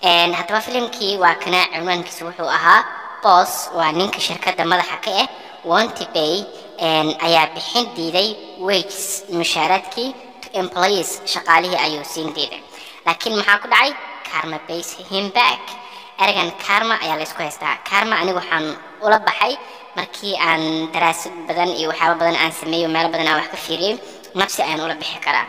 Een, haddaba filimkii waa kana cinwaankiisa wuxuu ahaa boss waa ninka shirkadda madaxa ka ah wanty bay een, ayaa bixin diiday wages mushaaraadkii to employees shaqaalihii ayuu siin diiday laakiin maxaa ku dhacay karma pays him back ereygan karma ayaa laysku haystaa karma anigu waxaan ula baxay markii aan daraasad badan iyo waxyaaba badan aan sameeyo meelo badan aan wax ka fiiriyey nafsi ayaan ula bixi karaa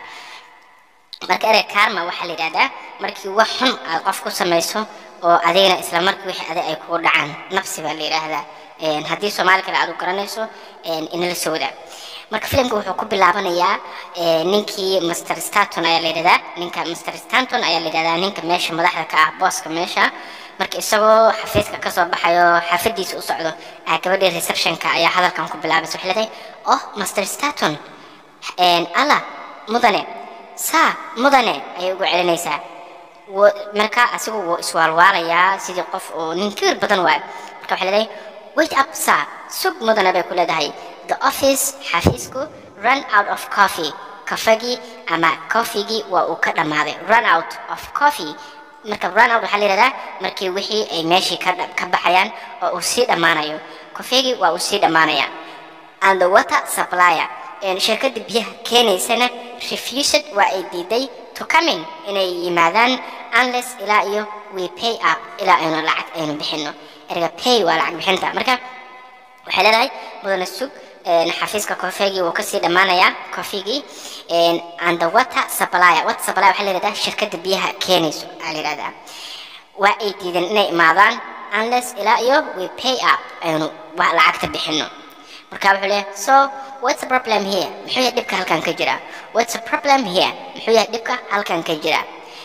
marka erey karma waxaa la yidhahdaa markii wax xun aad qof ku samayso oo adigana isla markii wixii adig ay kugu dhacaan nafsi baa la yidhaahdaa Een, haddii soomaali kale aad u garanayso een, inala soo wadaa marka filimka wuxuu ku bilaabanayaa ee, ninkii master staton ayaa la yidhahdaa ninka master staton ayaa la yidhahdaa ninka meesha madaxda ka ah booska meesha marka isagoo xafiiska kasoo baxayo xaafadiisa u socdo aa gabadhii receptionka ayaa hadalkan ku bilaabaysa waxay leedahay oh master staton Een, alla mudane saa mudane ayay ugu celinaysaa Wo- marka asigu wuu iswaalwaalayaa sidii qof oo nin kibir badan waayo marka waxay leedahay wait up sir sug mudane bay ku leedahay the office xafiisku run out of coffee kafagii ama coffeegii waa uu ka dhammaaday run out of coffee marka run out waxaa la yidhahdaa markii wixii ay meeshii ka dha- ka baxayaan oo uu sii dhammaanayo kafeegii waa uu sii dhammaanaya and the water supplier een shirkadda biyaha keenaysana refused waa ay diiday to coming inay yimaadaan unless ilaa iyo we pay up ilaa aynu lacag aynu bixino erga pay waa lacag bixinta marka waxay leedahay mudane sug een, xafiiska kofeegii wuu kasii dhammaanayaa kofigii een, and the water supplier water supplier waxaa la yidhahdaa shirkadda biyaha keenayso aa la yidhahdaa waa ay diideen inay imaadaan unless ilaa iyo we pay up aynu wa- lacagta bixino marka wuxuu leeyahay so what's the problem here muxuu yahay dhibka halkan ka jira what's the problem here muxuu yahay dhibka halkan ka jira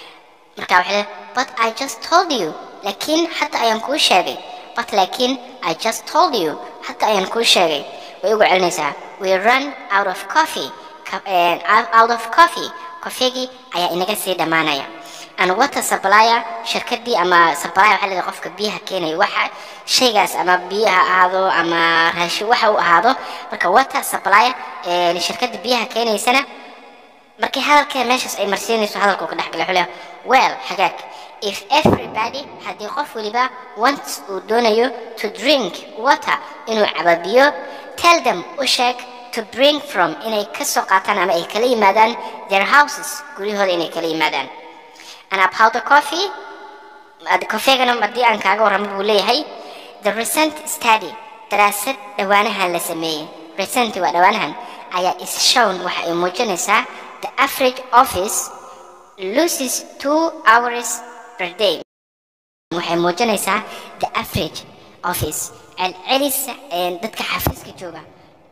marka waxay leedahay but i just told you laakiin hata ayaan kuu sheegay but laakiin i just told you hata ayaan kuu sheegay way ugu celinaysaa we run out of coffee Ka- eh, out of coffee kofeegii ayaa inaga sii dhammaanaya and water supplier shirkadii ama supplier waxaa leedahay qofka biyaha keenaya waxa shaygaas ama biyo ha ahaado ama raashin waxa uu ahaado marka water supplier eh, shirkadda biyaha keenaysana markii hadalkeeda meeshaas ay marsiinayso hadalkuu ka dhexgala wuxuu leeyahay well hagaag if everybody haddii qof waliba wants uu doonayo to drink water inuu cabo biyo tell them u sheeg to bring from inay ka soo qaataan ama ay kala yimaadaan their houses guryahooda inay kala yimaadaan and about the coffee ad- kofeegana haddii aan kaaga warramo buu leeyahay the recent study daraasad dhowaanahan la sameeyey recent waa dhowaanahan ayaa is shown waxa ay muujinaysaa the average office loses two hours per day waxay muujinaysaa the average office celcelisa ee dadka xafiiska jooga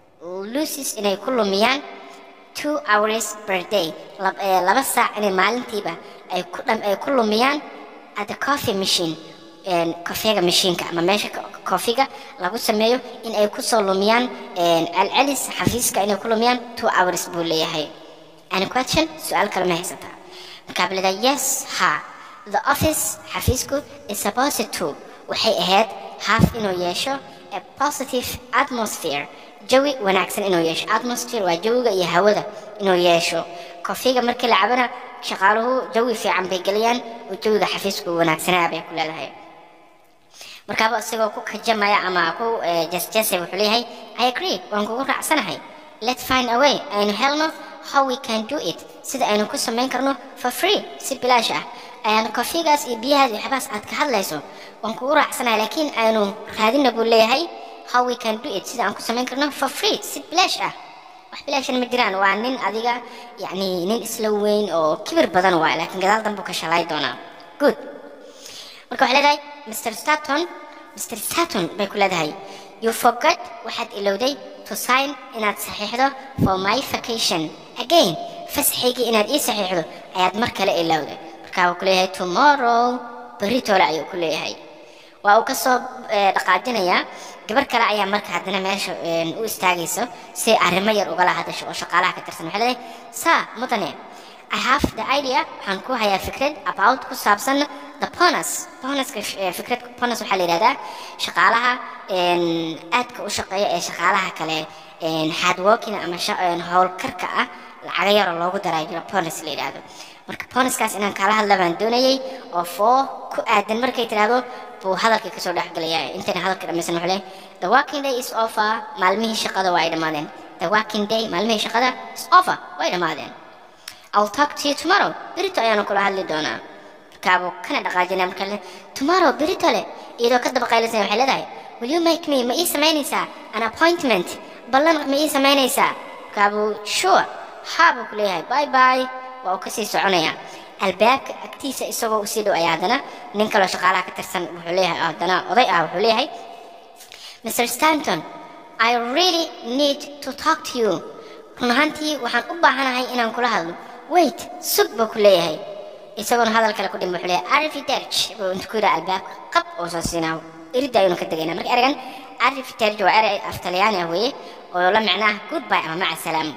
loses inay ku lumiyaan two hours per day lab- ee, laba saac inay maalintiiba ay ku dham- ay ku lumiyaan at the coffee machine een, kofeega mashiinka ama meesha ko- kofiga lagu sameeyo in ay kusoo lumiyaan een, celcelis xafiiska inay ku lumiyaan two hours buu leeyahay any question su-aal kale ma haysataa markaa buu leedahay yes ha the office xafiisku is supposed to waxay ahayd half inuu yeesho a positive atmosphere jawi wanaagsan inuu yeesho atmosphere waa jawiga iyo hawada inuu yeesho kofiga markii la cabana shaqaaluhu jawi fiican bay geliyaan oo jawiga xafiisku wanaagsanaa bay ku leedahay markaaba isagoo ku kajamaya ama ku eh, jasjasay wuxuu leeyahay i agree waan kugu raacsanahay let's find a way aynu helno how we can do it sida aynu ku samayn karno for free si bilaash ah ayaan kofigaas iyo biyahaas iyo waxbaas aad ka hadlayso waan kugu raacsanahay laakiin aynu raadina buu leeyahay how we can do it sida aan ku samayn karno for free si bilaash ah wax bilaashana ma jiraan waa nin adiga yacni nin isla weyn oo kibir badan waay laakiin gadaal danbuu ka shalay doonaa good marka waxay leedahay mr staton mr staton bay ku leedahay you forgot waxaad ilowday to sign inaad saxiixdo for my vacation again fasaxaygii inaad ii saxiixdo ayaad mar kale ilowday markaa wuu ku leeyahay tomorrow berri toole ayuu ku leeyahay waa uu kasoo eh, dhaqaajinayaa gabar kale ayaa marka haddana meesha eh, u istaagayso si arrimo yar ugala hadasho oo shaqaalaha ka tirsan waxay leedahay saa mudane I have the idea waxaan ku hayaa fikrad about ku saabsan the bonus bonuska eh, fikrad bonus waxaa la yidhahdaa shaqaalaha een, aadka u shaqeeya ee shaqaalaha kale een, hard working ama sha- een, howlkarka ah lacaga yaroo loogu daraa jiro bonus la yidhaahdo marka bonuskaas inaan kala hadla baan doonayay oo foo ku aadan markay tidhaahdo buu hadalkii kasoo dhexgelaya intayna hadalka dhammaysan wuxuu leeyahay the working day is over maalmihii shaqada waa ay dhammaadeen the working day maalmihii shaqada is over way dhammaadeen I'll talk to you tomorrow berito ayaanu kula hadli doonaa markaabuu kana dhaqaajinaa marka le tomorrow berito le iyadoo ka daba qaylisana waxay leedahay will you make me ma ii samaynaysaa an appointment ballan ma ii samaynaysaa markaabuu sure haa buu ku leeyahay bye bye waa uu kasii soconayaa albaabka agtiisa isagoo usii dhow ayaa haddana nin kaloo shaqaalaha ka tirsan wuxuu leeyahay haddana oday ah wuxuu leeyahay mr stanton i really need to talk to you run ahaantii waxaan u baahanahay inaan kula hadlo wait sug buu ku leeyahay isagoona hadal kale ku dhim wuxuu leeyahay arifiterj buu intu ku yidhaha albaabka qab oo soo siinaa iridda ayuuna ka degaynaa marka ergan arifiterj waa erey af talyaani ah weeye oo la micnaah goodbye ama maca salaam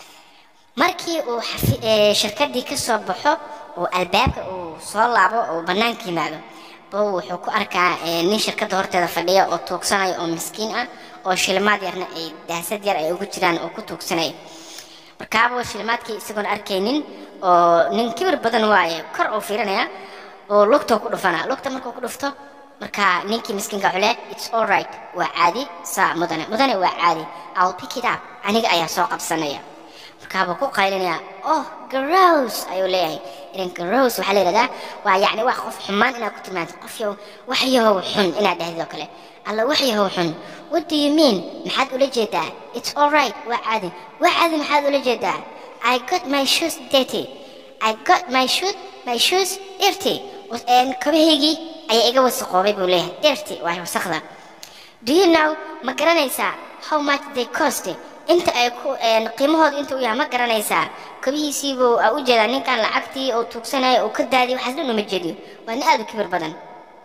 markii uu shirkadii ka soo baxo oo albaabka uu soo laabo oo bannaanka yimaado bow wuxuu ku arkaa nin shirkadda horteeda fadhiya oo tuugsanaya oo miskiin ah oo shilimaad yarna ay daasad yar ay ugu jiraan oo ku tuugsanaya markaabuu shilimaadkii isagoon arkaynin oo nin kibir badan waaye kor uu fiirinaya oo lugtoo ku dhufana lugta markuu ku dhufto marka ninkii miskiinka wuxuu leeyahay it's all right waa caadi saa mudane mudane waa caadi i'll pick it up aniga ayaa soo qabsanaya markaabuu ku qaylinaya oh garows ayuu leeyahay idan garows waxaa la yidhahdaa waa yacni wax qof xumaan inaad ku tilmaanto qof yow wax yahow xun inaad dhahdid oo kale alla wax yahow xun what do you mean maxaad ula jeedaa it's all right waa caadi waa caadi maxaad ula jeedaa i got my shoes dirty i got my shoes my shoes dirty kabahaygii ayaa iga wasaqoobay buu leeyahay dirty waa wasaqda do you know ma garanaysaa how much they cost inta ay ku qiimahooda inta uu yahay ma garanaysaa kabihiisiibuu u jeedaa ninkan lacagtii oo tuugsanaya oo ka daadiy waxaas dhan uma jeediyo waa nin aad u kibir badan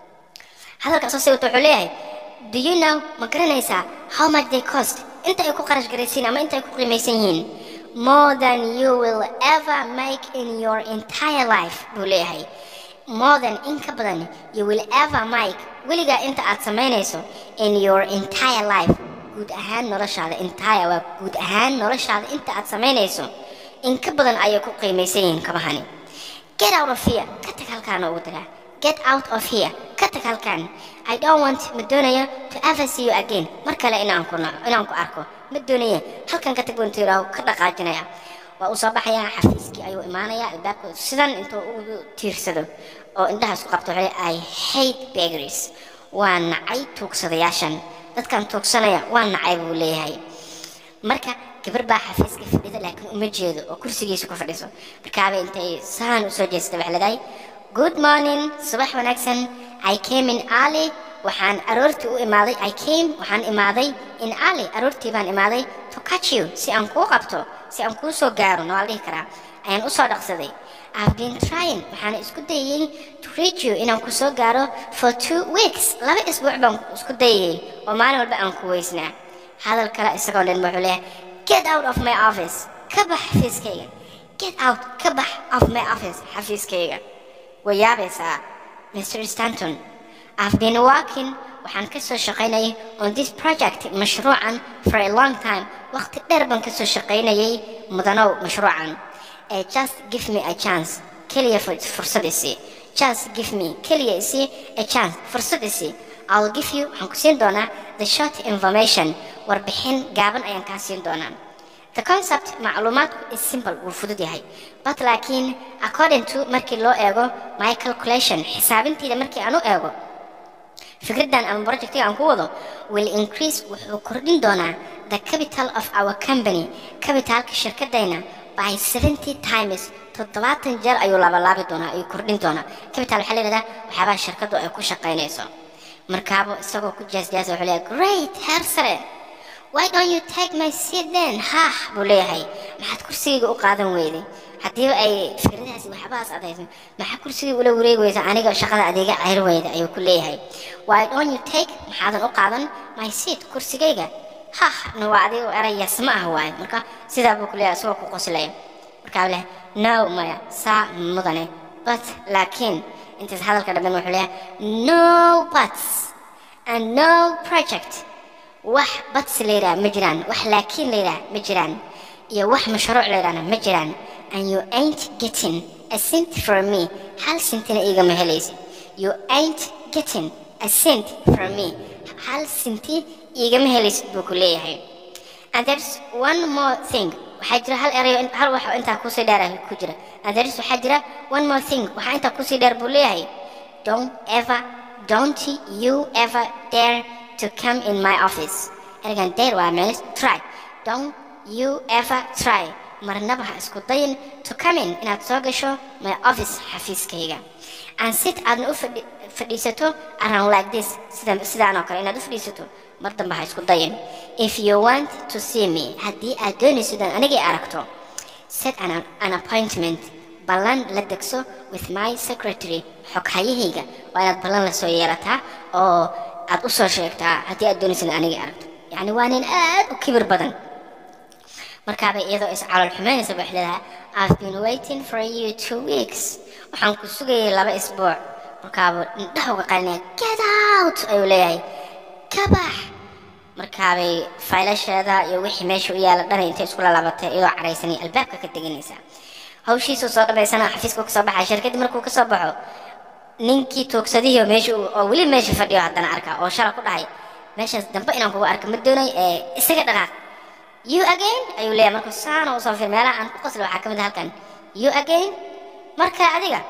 hadalkaas oo sawirta wuxuu leeyahay do you know ma garanaysaa how much they cost inta ay ku qarash garaysiin ama inta ay ku qiimaysan yihiin more than you will ever make in your entire life buu leeyahay more than in ka badan you will ever make weligaa inta aad samaynayso in your entire life guud ahaan noloshaada entire waa guud ahaan noloshaada inta aad samaynayso in ka badan ayay ku qiimaysan yihiin kabahani get out of here ka tag halkaana ugu daraa get out of here ka tag halkan i don't want ma doonayo to ever see you again mar kale inaan ku naco inaan ku arko ma doonaya halkan ka tag buu intuu yidhaaho ka dhaqaajinaya waa uu soo baxayaa xafiiskii ayuu imaanayaa albaabka sidan intuu ugu tiirsado oo indhahaas ku qabto wuxuu i hate bakeries waa nacay tuugsadayaashan dadkan tuugsanaya waa nacay buu leeyahay marka gabar baa xafiiska fadhida laakiin uma jeedo oo kursigiisa ku fadhiso markaabay intay saan usoo jeestay waxay leedahay good morning subax wanaagsan i came in early waxaan aroortii u imaaday i came waxaan imaaday in early aroortii baan imaaday to catch you si aan kuu qabto si aan kuu soo gaaro no waa la dhihi karaa ayaan usoo dhaqsaday I've been trying waxaan isku dayay to reach you inaan ku soo gaaro for two weeks laba isbuuc baan isku dayay oo maalin walba aan ku weysnaa hadal kale isagoo dhan wuxuu leeyahay get out of my office ka bax xafiiskayga get out ka bax of my office xafiiskayga way yaabaysaa mr stanton i've been working waxaan ka soo shaqaynayay on this project mashruucan for a long time waqti dheer baan ka soo shaqaynayay mudanow mashruucan uh, just give me a chance keliya fursad isi just give me keliya isi a chance fursad isi I'll give you waxaan ku siin doonaa the short information warbixin gaaban ayaan kaa siin doonaa the concept macluumaadku is simple wuu fudud yahay but laakiin according to markii loo eego my calculation xisaabintiida markii aan u eego fikraddan ama projectiga aan ku wado will increase wuxuu kordhin doonaa the capital of our company capitalka shirkadayna by 70 times toddobaatan jeer ayuu laabalaabi doonaa ayuu kordhin doonaa capital waxaa la yidhahdaa waxyaabaha shirkaddu ay ku shaqaynayso markaaba isagoo ku jaasjaasa wuxuu leeyahay great heer sare why don't you take my seat then haah buu leeyahay maxaad kursigayga u qaadan weyday haddiiba ay fikradahaasi waxbahaas adayso maxaa kursigayga ula wareegi weysa aniga shaqada adeega ceyr weyda ayuu ku leeyahay why don't you take maxaadan u qaadan my seat kursigayga hah na waa adiga erayas ma ah waaye marka sidaa buu ku leeyahay isagoo ku qoslaya markaa leh no maya saa mudane but laakiin intaas hadalka dhamben wuxuu leeyahay no buts and no project wax buts la yidhaha ma jiraan wax laakiin la yidhaha ma jiraan iyo wax mashruuc la yidhahna ma jiraan and you ain't getting a cent from me hal sentina igama helaysid you ain't getting a cent from me hal senti igama helaysid buu ku leeyahay and there's one more thing waxaa jira hal erayo hal wax oo intaa kusii dheer ah ku jira and there's waxaa jira one more thing waxaa intaa kusii dheer buu leeyahay don't ever don't you ever dare to come in my office ergan dare waa meel try don't you ever try marnaba ha isku dayin to come in inaad soo gasho my office xafiiskayga and sit aadna u fadhi- fadhiisato around like this sida sidaan oo kale inaad u fadhiisato mar dambe ha isku dayin if you want to see me haddii aad doonayso inaan anigay aragto set an, an appointment ballan la degso with my secretary xoghayahayga waa inaad ballan la soo yeelataa oo aad u soo sheegtaa haddii aad doonayso inaan anigay aragto yacni waa nin aad u kibir badan markaabay iyadoo is calool xumaynaysa bay leedahay I've been waiting for you two weeks waxaan ku sugayay laba isbuuc markaabuu indhaha uga qalinaya get out ayuu leeyahay ka bax markaabay faylasheeda iyo wixii meesha u yaala dhan intay isku lalabatay iyadoo caraysanay albaabka ka teganaysa hawshiisuu soo dhabaysana xafiiska kasoo baxay shirkadii markuu kasoo baxo ninkii toogsadihii oo meesha uu- oo weli meesha fadhiyo haddana arka oo shala ku dhahay meeshaas dambe inaan kugu arka ma doonay ee isaga dhaqaaq you again ayuu leeyahay markuu saana usoo fir meelaha aan ku qosla waxaa ka mid ah halkan you again marka adiga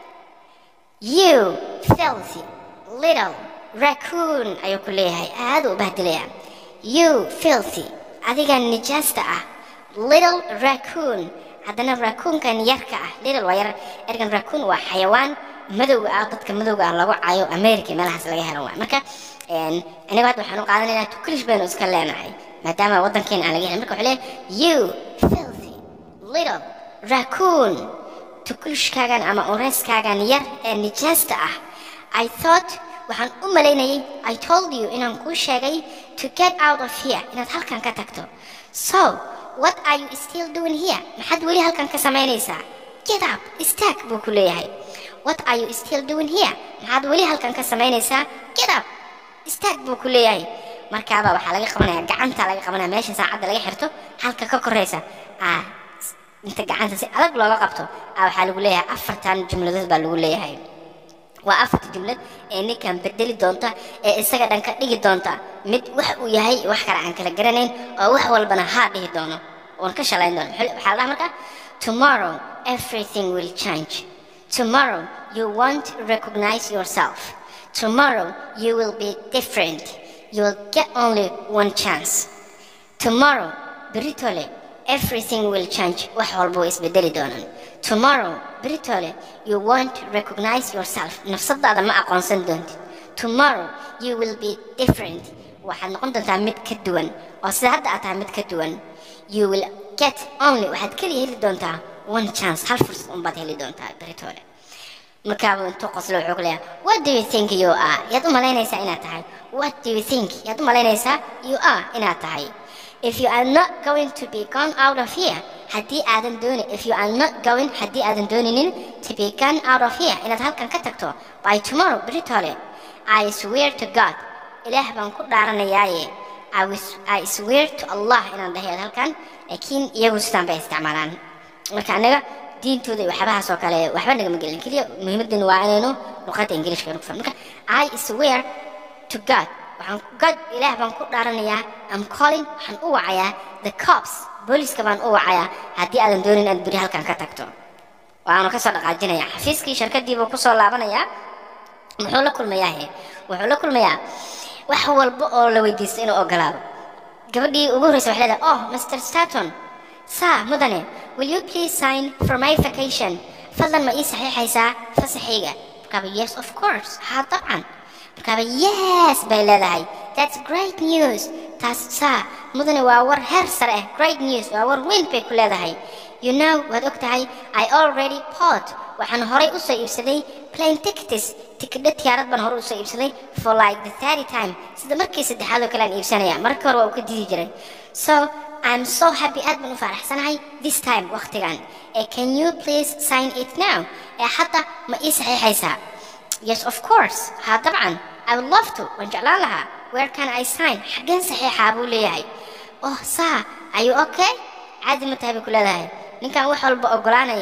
you filthy little raccoon ayuu ku leeyahay aad u bahdilaya you filthy adiga nijaasta ah little raccoon haddana raccoonkan yarka ah little waa yar ergan raccoon waa xayawaan madowga ah dadka madowga ah lagu cayo america meelahaas laga helo waay marka een, aniga hadda waxaan u qaadanaynaa tuklish baynu iska leenahay maadaama waddankeena aan laga helin marka wuxuu leeyahay you filthy little raccoon tukulishkaagan ama ureyskaagan yar ee nijaasta ah I thought waxaan u malaynayay I told you inaan kuu sheegay to get out of here inaad halkan ka tagto so what are you still doing here maxaad weli halkan ka samaynaysaa get up istaag buu ku leeyahay what are you still doing here maxaad weli halkan ka samaynaysaa get up istaag buu ku leeyahay markaaba waxaa laga qabanaya gacanta laga qabanaya meesha saacadda laga xirto halka ka koraysa ah inta gacanta si adag looga qabto ah waxaa lagu leeyahay afartan jumladood baa lagu leeyahay waa afarta jumlad ee ninkan bedeli doonta ee isaga dhan ka dhigi doonta mid wax uu yahay wax kale aan kala garanayn oo wax walbana haa dhihi doono oon ka shalayn doono Maxaa- waxaa la dhaha marka tomorrow everything will change tomorrow you won't recognize yourself tomorrow you will be different you will get only one chance tomorrow beritole everything will change wax walba way isbedeli doonaan tomorrow beritole you won't recognize yourself nafsadaada ma aqoonsan doontid tomorrow you will be different waxaad noqon doontaa mid ka duwan oo sida hadda aad tahay mid ka duwan you will get only waxaad keliya heli doontaa one chance hal fursad unbaad heli doontaa beritole markaaba intuu qoslo wuxuu ku leeyahay what do you think you are yaad u malaynaysaa inaad tahay what do you think yaad u malaynaysaa you are inaad tahay if you are not going to be gone out of here haddii aadan dooni if you are not going haddii aadan dooninin to be gone out of here inaad halkan ka tagto by tomorrow beritole I swear to God ilaah baan ku dhaaranayaaye I, was, I swear to Allah inaan dhahayo halkan laakiin iyagu sidaan bay isticmaalaan marka anaga diintooda iyo waxyaabahaas oo kale waxba nagama gelin keliya muhiimaddeenu waa inaynu luqadda ingiliishka aynu ku fahmo marka I swear to God waxaan God ilaah baan ku dhaaranayaa I'm calling waxaan u wacayaa the cops booliska baan u wacayaa haddii aadan doonin inaad beri halkan ka tagto waanu kasoo dhaqaajinayaa xafiiskii shirkadii buu kusoo laabanayaa muxuu la kulmayaa he wuxuu la kulmayaa wax walba oo la weydiisto inuu ogolaado gabadhii ugu horreysa waxay leedahay oh mr staton saa mudane will you please sign for my vacation fadlan ma ii saxiixaysaa fasaxayga markaaba yes of course haa dabcan markaaba yes bay leedahay that's great news taas saa mudane waa war heer sare ah great news waa war weyn bay ku leedahay you know waad og tahay i already bought waxaan horay u soo iibsaday plane tickets tikidho tiyaarad baan hore u soo iibsaday for like the third time sida markii saddexaad oo kale aan iibsanaya markii hore waa uu ka didi jiray so I'm so happy aad baan u faraxsanahay this time waqtigan Eh, can you please sign it now ee hadda ma ii saxiixaysaa yes of course haa dabcan I would love to waan jeclaan lahaa where can I sign xaggeen saxiixaa buu leeyahay oh saa are you okay caadi ma tahay bay ku leedahay ninkan wax walba ogolaanaya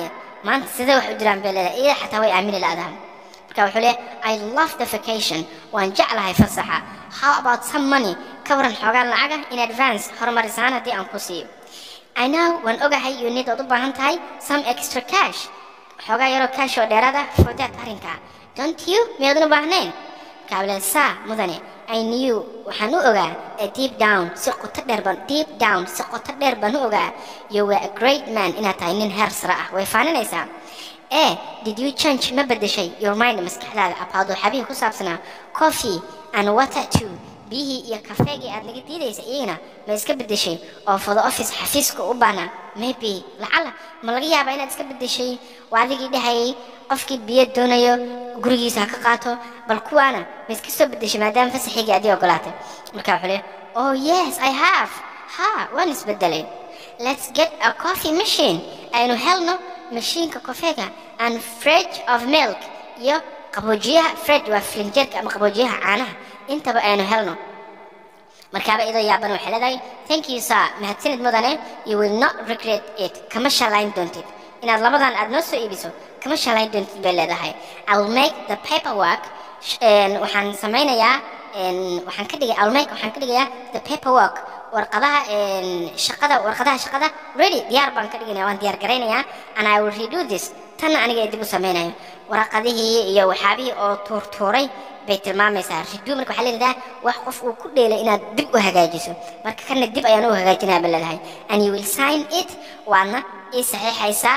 maanta sidee wax u jiraan bay leedahay iyada xataa way aamini la-dahan marka wuxuu leeyahay i love the vacation waan jeclahay fasaxa how about some money ka waran xoogaan lacaga in advance horumarisaan haddii aan ku siiyo i know waan ogahay you need ood u baahan tahay some extra cash xoogaa yaroo cash oo dheeraad ah for that arrinka don't you miyaadan u baahnayn kaableen saa mudane i knew waxaan u ogaa a deep down si qoto dheer baan deep down si qoto dheer baan u ogaa you were a great man inaad tahay nin heer sare ah way faaninaysaa eh did you change ma bedeshay your mind maskaxdaada about waxyaabihii ku saabsanaa coffee and water too biyihii iyo kafeegii aad naga diidaysa iyagana ma iska bedeshay oo for the office xafiiska u baana maybe lacala ma laga yaabaa inaad iska bedeshay waa adigii dhahayay qofkii biyo doonayo gurigiisa ha ka qaato bal kuwaana ma iska soo bedeshay maadaama fasaxigii adii ogolaatay marka wuxuu leeyahay oh yes i have ha waan isbedelay let's get a coffee machine aynu helno mashiinka kofeega and fridge of milk iyo qaboojiyaha fridge waa filinjeerka ama qaboojiyaha caanaha intaba aynu helno markaaba idoo yaaban waxay leedahay thank you sir mahadsanid mudane you will not regret it kama shalayn doontid inaad labadan aad noo soo iibiso kama shalayn doontid bay leedahay ill make the paperwork waxaan samaynayaa waxaan ka dhigay ill make waxaan ka dhigayaa the paperwork warqadaha shaqada warqadaha shaqada ready diyaar baan ka dhiganaya waan diyaar garaynayaa and i will redo this tanna aniga dib u samaynayo waraqadihii iyo waxyaabihii oo tuurtuuray bay tilmaamaysaa redo marka waxaa leedahay wax qof uu ku dheelay inaad dib u hagaajiso marka kana dib ayaan u hagaajinaya ba leedahay and you will sign it waadna ii saxiixaysaa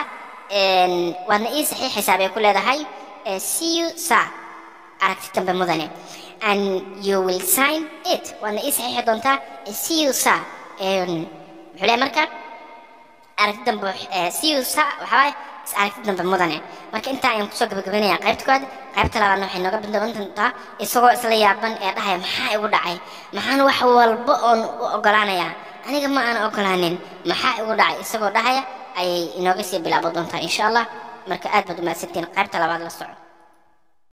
waadna ii saxiixaysaa bay ku leedahay see you sir aragti dambe mudane and you will sign it waadna ii saxiixi doontaa see you sir muxuu leeyahay marka aragti dambe see you sir waxaa is aragti dambe mudane marka intaa ayaan kusoo gabagabaynayaa qaybta koowaad qaybta labaadna waxay nooga bilaaban doontaa isagoo isla yaaban ee dhahaya maxaa igu dhacay maxaan wax walba oon u ogolaanayaa aniga ma aan ogolaanin maxaa igu dhacay isagoo dhahaya ayay inooga sii bilaaban doontaa insha allah marka aad baad umahadsantiin qaybta labaad la soco